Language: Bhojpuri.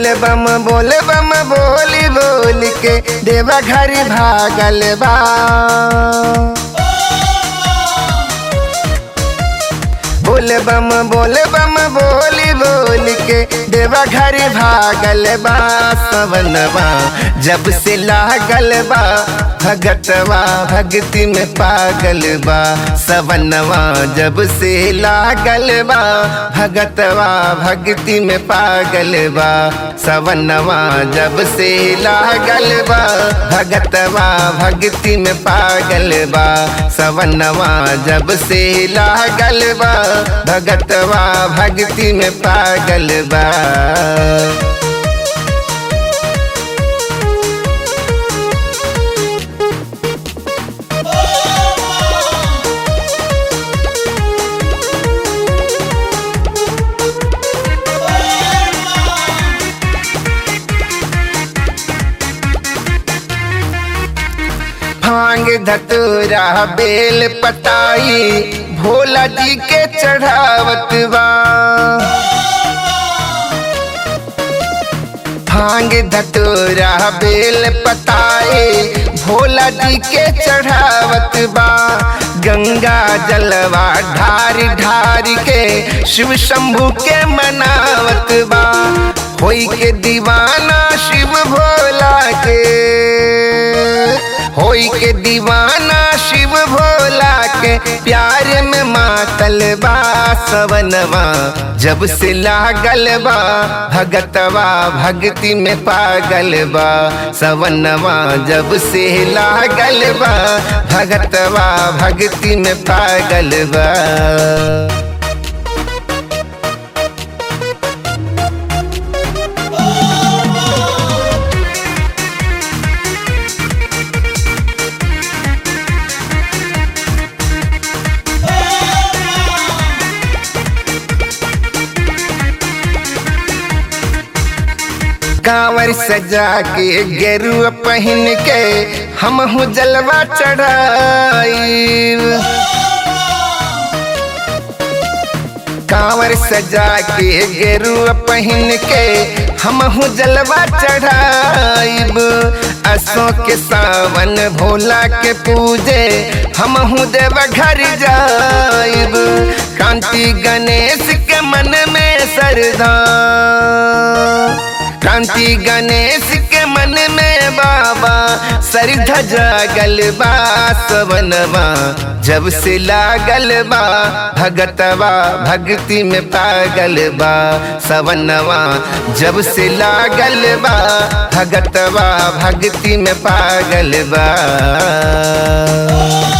बोल बम बोल बम बोली बोल के देवा घर भागल बा बोल बम बोल बम बोली बोल के देवा घर भागल बा सवनवा जब से लागल बा भगतवा भक्ति में पागल बा सवनवा जब से लागल बा भगतवा भक्ति में पागल बा सवनवा जब से लागल बा भगतवा भक्ति में पागल बा सवनवा जब से लागल बा भगतवा भक्ति में पागल बा भांग धतूरा बेल पताई भोला जी के चढ़ावत बा भांग धतूरा बेल पताए भोला जी के चढ़ावत बा गंगा जलवा ढारी ढारी के शिव शंभु के मनावत बा होई के दीवाना शिव भोला के होई के दीवाना शिव भोला के प्यार में मातल बा सवनवा जब से लागल बा भगतवा भक्ति में पागल बा सवनवा जब से लागल बा भगतवा भक्ति में पागल बा कांवर सजा के गेरुआ पहन के हम हूँ जलवा चढ़ाई कांवर सजा के गेरुआ पहन के हम हूँ जलवा चढ़ाइब असों के सावन भोला के पूजे हम हूँ देव घर जाइब कांति गणेश के मन में सरदा क्रांति गणेश के मन में बाबा सरिधा जागल बा सवनवा जब से लागल बा भगतवा भक्ति में पागल बा सवनवा जब से लागल बा भगतवा भक्ति में पागल बा